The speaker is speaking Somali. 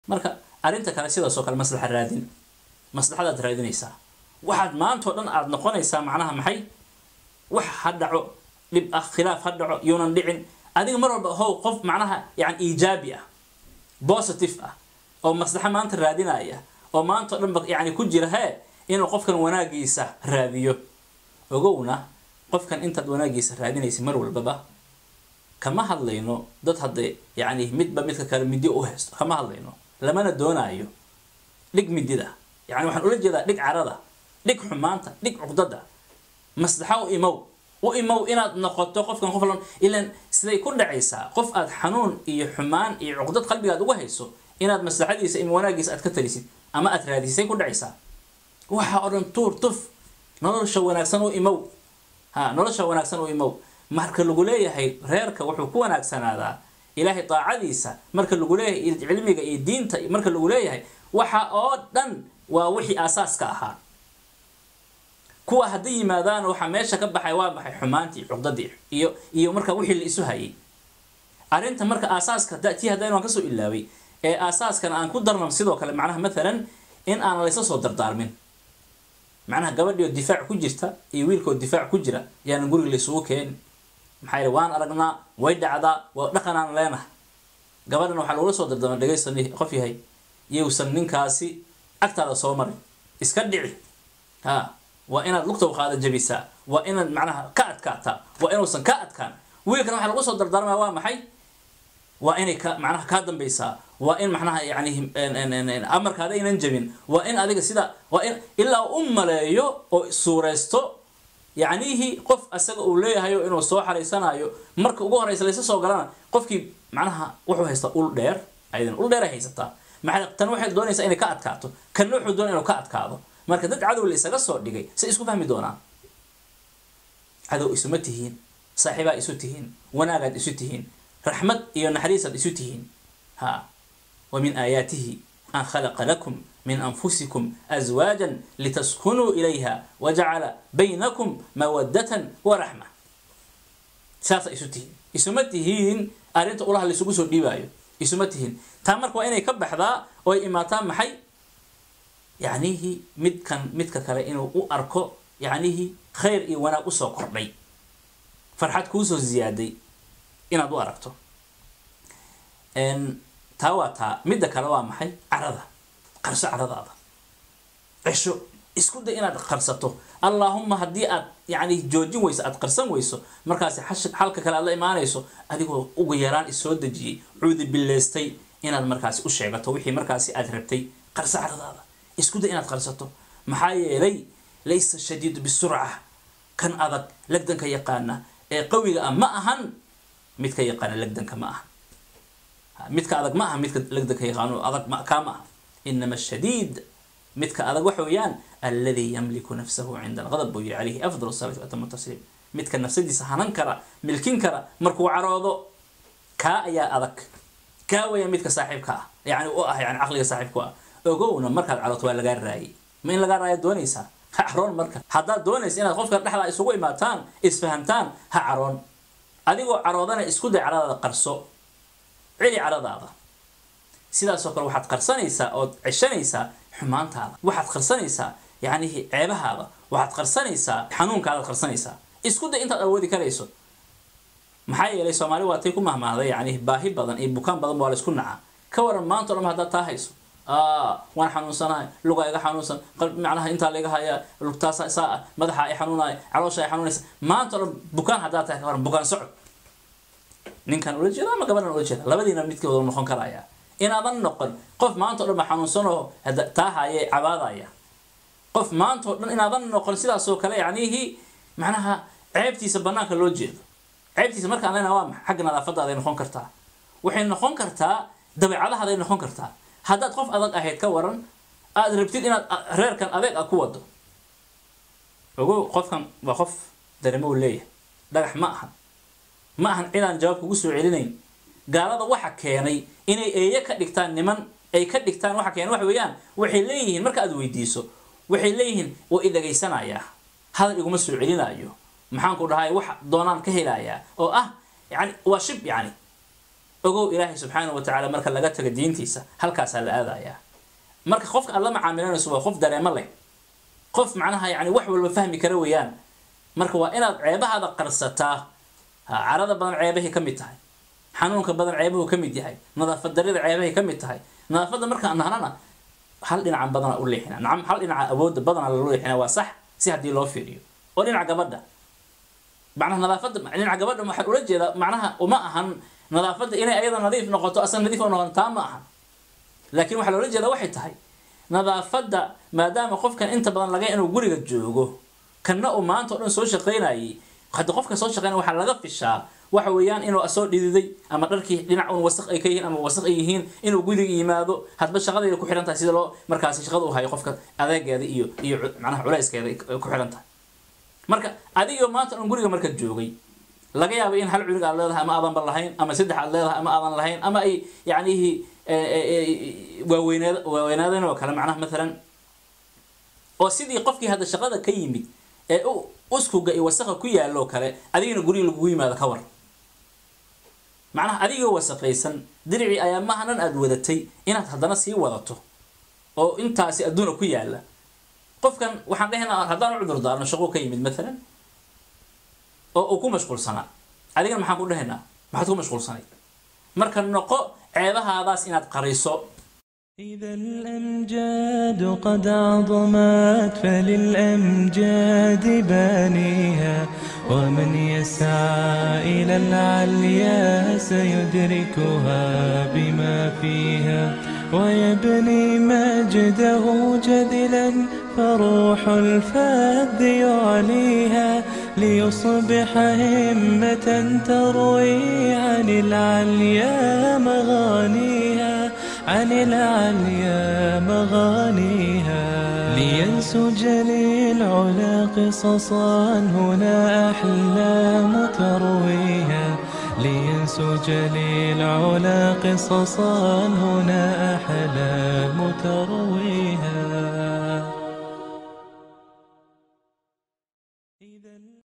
marka arrinta kale sidaasoo kale maslaxa raadin maslaxadaad raadinaysaa waxaad maanta o dhan aada noqonaysaa macnaha maxay wax ha dhaco dhib ah khilaaf ha dhaco yuunan dhicin adiga mar walba how qof macnaha yani iijaabi ah positive ah oo maslaxa maanta raadinaya oo maanta o dhan ba yani ku jira hee inuu qofkan wanaagiisa raadiyo ogowna qofkan intaad wanaagiisa raadinaysa mar walbaba kama hadlayno dad hadde yani midba midka kale midi u haysto kama hadlayno lamana doonaayo dhig midida yani waxaan ula jeedaa dhig carada dhig xumaanta dhig cuqdada maslaxa u imow u imow inaad noqoto qofkan qof lan ilan siday ku dhacaysaa qof aad xanuun iyo xumaan iyo cuqdad qalbigaad uga hayso inaad maslaxadiisa ima wanaagiisa aad ka talisid ama aad raadisay ku dhacaysaa waxa oo dhan tuur tuf nolosha wanaagsan u imow ha nolosha wanaagsan u imow marka lagu leeyahay reerka wuxuu ku wanaagsanaadaa ilaahay daacadiisa marka lagu leeyahay cilmiga iyo diinta marka lagu leeyahay waxa oo dhan waa wixii aasaaska ahaa kuwa hadday yimaadaan waxaa meesha ka baxay waa maxay xumaantii cuqdadii iyo iyo marka wixii la isu hayay arrinta marka aasaaska tii haddaan waan kasoo ilaaway ee aasaaskan aan ku darno sidoo kale macnaha mathalan in aan laysa soo dardaarmin macnaha gabadhii oo difaac ku jirta iyo wiilkaoo difaac ku jira yaanan guriga laysugu keeni maxaa yidhi waan aragnaa way dhacdaa waa dhaqanaan leenahay gabadhan waxaa lagula soo dardaarma dhegaysan qof yahay iyousan ninkaasi agtaada soo marin iska dhici ha waa inaad lugta qaada jabisaa waa inaad macnaha ka adkaataa waa inuusan ka adkaan wiilkan waxaa lagu soo dardaarmaya waa maxay waa inay ka macnaha kaa dambaysaa waa in macnaha yani amarkaada aynan jabin waa in adiga sida waa in ilaa u maleeyo oo suuraysto yacnihii qof asaga uu leeyahayo inuu soo xaraysanayo marka ugu horeysa laysa soo galana qofkii macnaha wuxuu haystaa ul dheer aydan ul dheer ay haysataa maxaa tan waxay doonaysaa inay ka adkaato kanna wuxuu doonaya inuu ka adkaado marka dad cadow la isaga soo dhigay say isku fahmi doonaan cadow isuma tihiin saaxiibaa isu tihiin wanaagaad isu tihiin raxmad iyo naxariisaad isu tihiin ha wa min aayaatihi an khalaqa lakum min anfusikum azwaajan litaskunuu ilayha wajacala baynakum mawadatan wa raxma saasa isu tihiin isuma tihiin arrinta ulaha laysugu soo dhiibaayo isuma tihiin taa marka waa inay ka baxdaa oo ay imaataa maxay yacnihii midkan midka kale inuu u arko yacnihii khayr iyo wanaag usoo kordhay farxad kuusoo ziyaaday inaad u aragto taa waa taa midda kale waa maxay carada qarso caradaada cesho isku day inaad qarsato allaahuma haddii aad yani joojin weyso aad qarsan weyso markaasi xalka kale aad la imaanayso adigoo ugu yaraan isoo dejiyey cuudi bileystay inaad markaasi u sheegato wixii markaasi aad rabtay qarso caradaada isku day inaad qarsato maxaa yeelay laysa shadiidu bisurca kan adag legdanka yaqaana ee qawiga ah ma ahan midka yaqaana legdanka ma aha midka adag ma aha midka legdanka yaqaano adag kaa ma aha inama shadiid midka adag waxa weeyaan alladii yamliku nafsahu cinda algadab buu yihi calayhi afdal salaati waatamu tasliim midka nafsadiisa hanan kara milkin kara markuu caroodo kaa ayaa adag kaa weeya midka saaxiibka ah yani u ah yani caqliga saaxiibku ah ogowna markaad carooto waa lagaa raayay ma in lagaa raaya doonaysaa ha caroon marka haddaad doonaysa inaad qofka dhexdaa isugu imaataan isfahamtaan ha caroon adigoo caroodana isku day caradaada qarso celi caradaada sidaasoo kale waxaad qarsanaysaa ood ceshanaysaa xumaantaada waxaad qarsanaysaa yacnihi ceebahaada waxaad qarsanaysaa xanuunkaadaad qarsanaysaa isku day intaad awoodi karayso maxaa yeelay soomaali waatay ku mahmaahday yacnihi baahi badan iyo bukaan badan waa la isku nacaa ka waran maanta o dhan haddaad taa hayso waan xanuunsanahay lugaa iga xanuunsan macnaha intaa laiga hayaa lugtaasa saa ah madaxa ay xanuunaya caloosha ay xanuunaysa maanta o dhan bukaan haddaad tahay ka waran bukaan socod ninkan ula jeeda ama gabadhan ula jeeda labadiina midkii wada noqon karaya inaadan noqon qof maanta o dhan ba xanuunsan oo taa haye cabaadaya qof maanta o dhan inaadan noqon sidaasoo kale yacnihii macnaha ceebtiisa banaanka loo jeedo ceebtiisa markaan leenaha waa maxa xagga nadaafadaaday noqon kartaa waxay noqon kartaa dabeecadahaday noqon kartaa haddaad qof adag ahayd ka waran aada rabtid inaad reerkan adeeg a ku wado ogow qofkan waa qof dareemo u leeyahay dhagax ma ahan ma ahan cidaan jawaab kugu soo celinayn gaalada waxa keenay inay eeye ka dhigtaan niman ay ka dhigtaan waxa keenay waxa weeyaan waxay leeyihiin marka aad weydiiso waxay leeyihiin waa i dhagaysanayaa hadal iguma soo celinaayo maxaan ku dhahay wax doonaan ka helayaa oo ah yani waa shib yani ogow ilaahay subxaanahu watacaala marka laga tago diintiisa halkaasaa la aadayaa marka qofka aad la macaamilanayso waa qof dareemo leh qof macnaha yani wax walba fahmi kara weeyaan marka waa inaad ceebahaada qarsataa ha carada badan ceebahay ka mid tahay xanuunka badan ceebuhu ka mid yahay nadaafad darida ceebahay ka mid tahay nadaafadda markaan nahnana hal dhinacan badana u leexina nacam hal dhinaca awoodda badana lalu leexina waa sax si haddii loo fiiriyo oo dhinaca gabadha macnaha nadaafadda dhinaca gabadha waxaan ula jeedaa macnaha uma ahan nadaafadda inay ayada nadiif noqoto asan nadiif u noqon taa ma ahan laakiin waxaa loola jeedaa waxay tahay nadaafadda maadaama qofkan inta badan laga inuu guriga joogo kanna uu maanta o dhan soo shaqaynayay hadda qofka soo shaqeynaya waxaa laga fishaa waxa weeyaan inuu soo dhididay ama dharkii dhinac un wasaq ay ka yihiin ama wasaq ay yihiin inuu guriga yimaado hadba shaqadeeda ku xihan tahay sida loo markaasi shaqada u hayo qofka adeegeeda iyo iyo macnaha culayskeeda ay ku xihan tahay marka adigoo maanta un guriga marka joogay laga yaabo in hal cunug aad leedahay ama aadanba lahayn ama saddex aad leedahay ama aadan lahayn ama ay yacnihi waaweynaad waaweynaadeen oo kale macnaha maalan oo sidii qofkii hadda shaqada ka yimid ee u uskuga iyo wasaqa ku yaaloo kale adigana guriga lagugu yimaado ka war macnaha adigoo wasaqaysan diricii ayaa maha dhan aada wadatay inaad haddana sii wadato oo intaasi adduuna ku yaala qofkan waxaan dhehaynaa haddaan u cudur daarno shaqo ka yimid maalan oo uu ku mashquulsanaa adigana maxaan ku dhehaynaa maxaad ku mashquulsanay marka noqo ceebahaadaas inaad qariso إذا الأمجاد قد عظمت فللأمجاد بانيها ومن يسعى إلى العليا سيدركها بما فيها ويبني مجده جدلا فروح الفذ يعليها ليصبح همة تروي عن العليا مغانيها عن العليا مغانيها لينسج للعلا قصصا هنا أحلام ترويها لينسج للعلا قصصا هنا أحلام ترويها